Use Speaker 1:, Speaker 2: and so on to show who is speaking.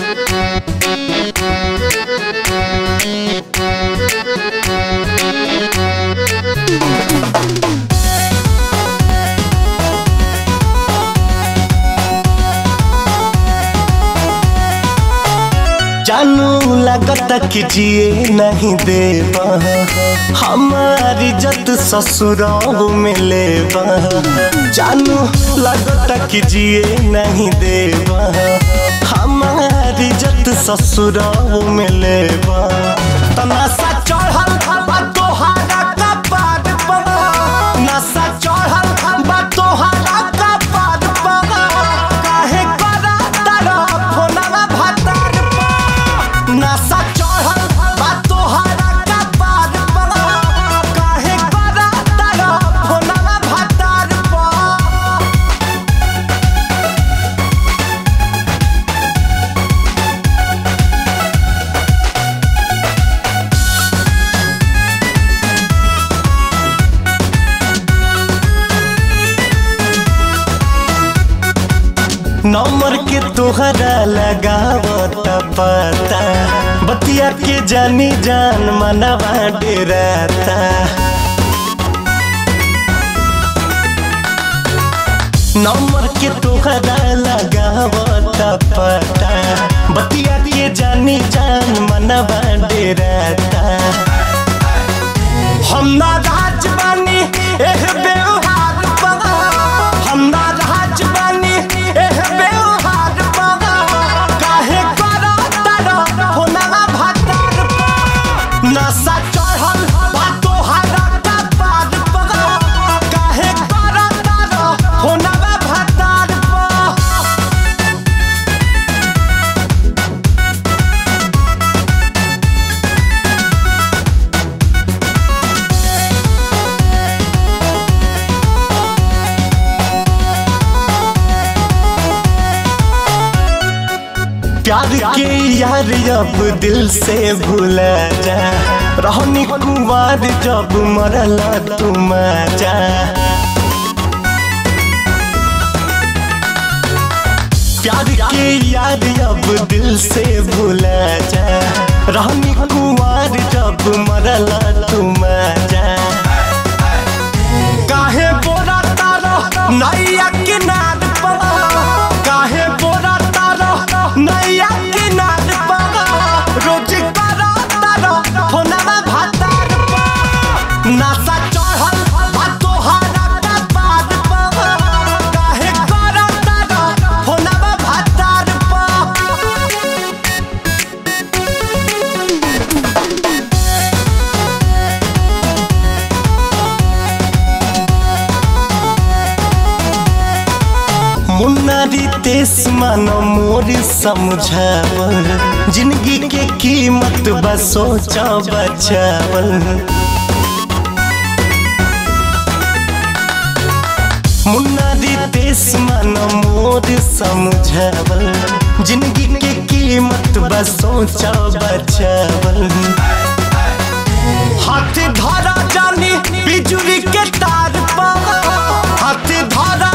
Speaker 1: जानू लगता कि जिए नहीं देवा हमारी इज्जत ससुराल में लेवा जानू लगता कि जिए नहीं देवा हमारी इज्जत ससुराल में लेवा तनासा चढ़ल बा तोहारा कपार पर नशा चढ़ल बा तोहारा कपार पर काहे करा तारा फोनवा भातार पर नशा चढ़ल बा तोहारा कपार पर काहे करा तारा फोनवा भातार पर नंबर के तोहरा लगावत पता बतिया के जानी जान मनवा डेराता नंबर के तोहरा लगावत पता बतिया के जानी जान मनवा डेराता हम ना राज बानी एह व्यवहार बगा हम ना राज बानी एह व्यवहार बगा काहे करा तारा फोनवा भातार पर नशा चढ़ल बा तोहारा कपार बगा काहे करा तारा फोनवा भातार पर प्यार के यार अब दिल से भूला जा रहनी कुमार जब मरला तुम जा प्यार के यार अब दिल से भूला जा रहनी कुमार जब मरला तुम जा काहे बोरा तारो नैया किनार पर काहे बोरा तारो नैया किनार पर रोज करो तारो फोनवा भातार पर नशा चढ़ल बा तोहारा कपार पर काहे करो तारो फोनवा भातार पर मुन्नारी तेस मानो मोर समझावल जिंदगी के कीमत बस सोचा बचावल मुन्नारी तेस मानो मोर समझावल जिंदगी के कीमत बस सोचा बचावल हाथ धरा जानी बिजुली के तार पर हाथ धरा